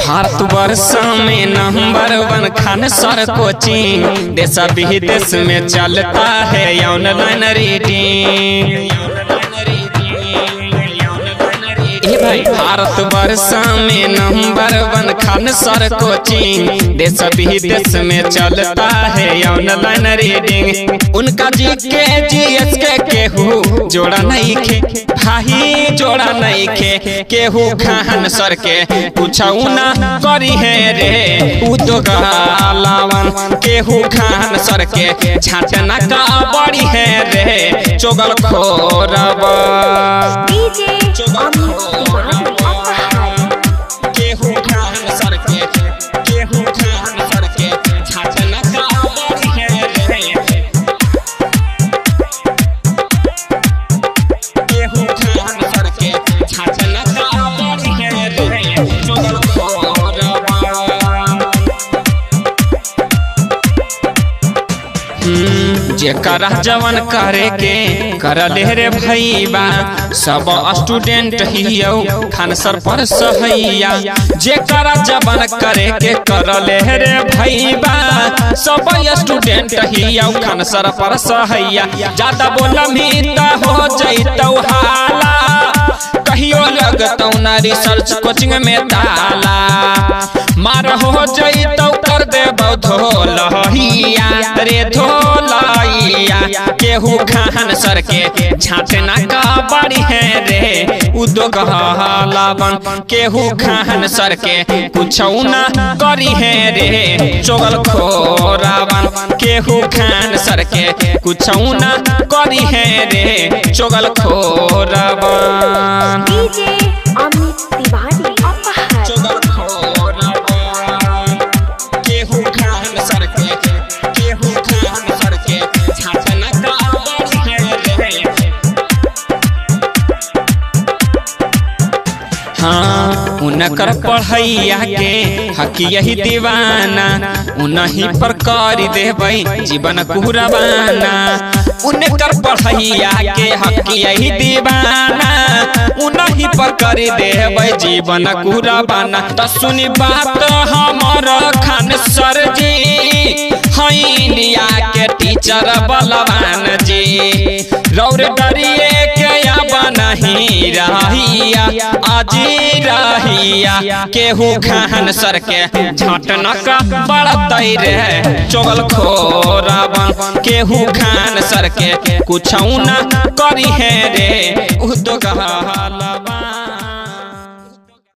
भारत वर्ष में नंबर वन खान सर कोचिंग देश विदेश में चलता है ऑनलाइन रीडिंग ए भाई भारत वर्ष में नंबर वन खान सर कोचिंग देश विदेश में चलता है ऑनलाइन रीडिंग उनका जी के जी एस के केहू जोड़ा नहीं खे भाई जोड़ा नहीं खे केहू खान सर के पूछऊ ना करी है रे उदोगलावन केहू खान सर के छाटना का बड़ी है रे चोगल खोरबा डीजे अमित तिवारी अपहार केहू खान सर के केहू खान सर के छाटना का बड़ी है रे केहू खान सर के छाटना का बड़ी है रे चोगल खोरबा जेकरा जवन करे के करले रे भैया सब स्टूडेंट हियो खान सर पर सहैया जेकरा जवन करे के करले रे भैया सब स्टूडेंट हियो खान सर पर सहैया ज्यादा बोलमी त हो जैतौ हाला कहियो लगतौ ना रिसर्च कोचिंग में ताला मार हो जैतौ कर देबौ धोलहिया रे धोलैया केहू खान सर के झाँटना का बड़ी है रे उद्योग हलावन केहू खान सर के कुछौ ना करी है रे चोगल खोरावन केहू खान सर के कुछौ ना करी है रे चोगल खोरावन डीजे अमित तिवारी अपहार चोगल खोरावन केहू खान सर के केहू खान सर के झाँटना का बड़ी है रे हाँ उनकर पढ़ैया के हक यही दीवाना उनही पर कर देबै जीवन कुरबाना उनकर पढ़ैया के हक यही दीवाना उनही पर कर देबै जीवन कुरबाना त सुनी बात हमर खान सर जी है इंडिया के टीचर बलवान जी रौर डरिए के अब नहीं रहिया अजी रहिया केहू खान सर के झटनक बड़तै रे चोगल खोरावन केहू खान सर के कुछ न करी है रे उद्योग हलवा